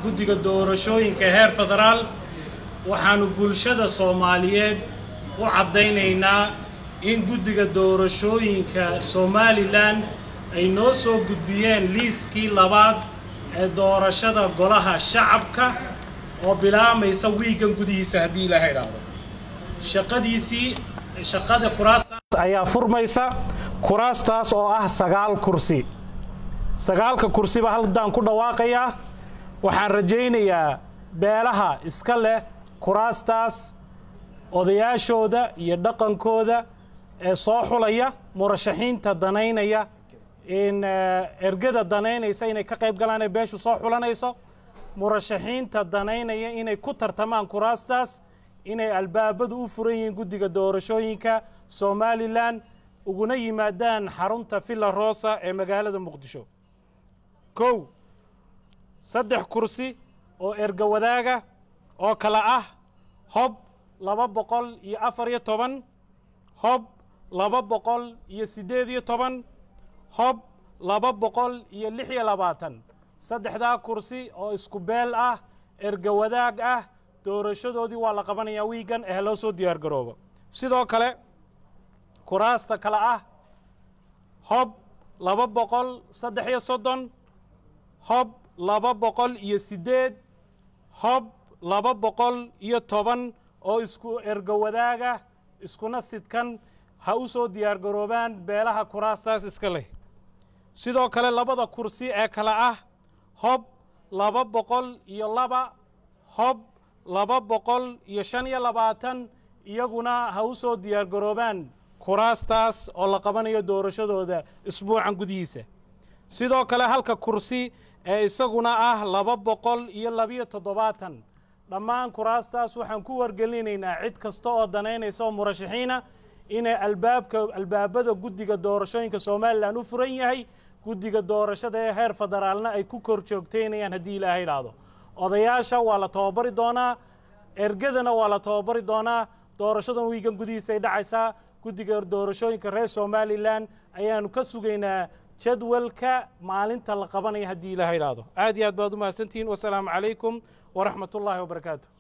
guddiga doorashooyinka heer federaal waxaannu bulshada soomaaliyeed u caddaynaynaa in guddiga doorashooyinka somalilan ay noo soo gudbiyeen liiskii labaad ee doorashada golaha shacabka oo bilaamaysa wiigan gudihiisa haddii ilaaha idhaahdo shaqadiisii shaqada kuraastaas ayaa furmaysa kuraastaas oo ah sagaal kursi sagaalka kursiba haldan ku dhawaaqayaa waxaan rajaynayaa beelaha iska leh kuraastaas odayaashooda iyo dhaqankooda ee soo xulaya murashaxiinta danaynaya in ergada danaynaysa inay ka qayb galaan ee beeshu soo xulanayso murashaxiinta danaynaya inay ku tartamaan kuraastaas inay albaabadu u furan yihiin guddiga doorashooyinka somalilan uguna yimaadaan xarunta villa rosa ee magaalada muqdisho kow saddex kursi oo erga wadaaga oo kale ah hob laba boqol iyo afar iyo toban hob laba boqol iyo siddeed iyo toban hob laba boqol iyo lix iyo labaatan saddexdaa kursi oo isku beel ah erga wadaag ah doorashadoodii waa la qabanayaa wiigan ee loo soo diyaar garoobo sidoo kale kuraasta kale ah hob laba boqol saddex iyo soddon hob laba boqol iyo siddeed hob laba boqol iyo toban oo isku ergo wadaaga iskuna sidkan ha u soo diyaar garoobaan beelaha kuraastaas iska leh sidoo kale labada kursi ee kale ah hob laba boqol iyo laba hob laba boqol iyo shan iyo labaatan iyaguna ha u soo diyaar garoobaan kuraastaas oo la qabanayo doorashadooda isbuucan gudihiisa sidoo kale halka kursi ee isaguna ah laba boqol iyo labiyo toddobaatan dhammaan kuraastaas waxaan ku wargelinaynaa cid kasta oo danaynaysa oo murashaxiina inay albaabka albaabada guddiga doorashooyinka somalilan u furan yahay guddiga doorashada ee heer federaalna ay ku kor joogtaynayaan haddii ilaaha idhaahdo odayaasha waa la tababari doonaa ergadana waa la tababari doonaa doorashadan wiigan gudihiisa ay dhacaysaa guddiga doorashooyinka reer somalilan ayaanu ka sugaynaa jadwalka maalinta la qabanaya haddii ilaaha idhaahdo aad iyo aad baad u mahadsantihiin wasalaamu calaykum waraxmat ullaahi wabarakaatu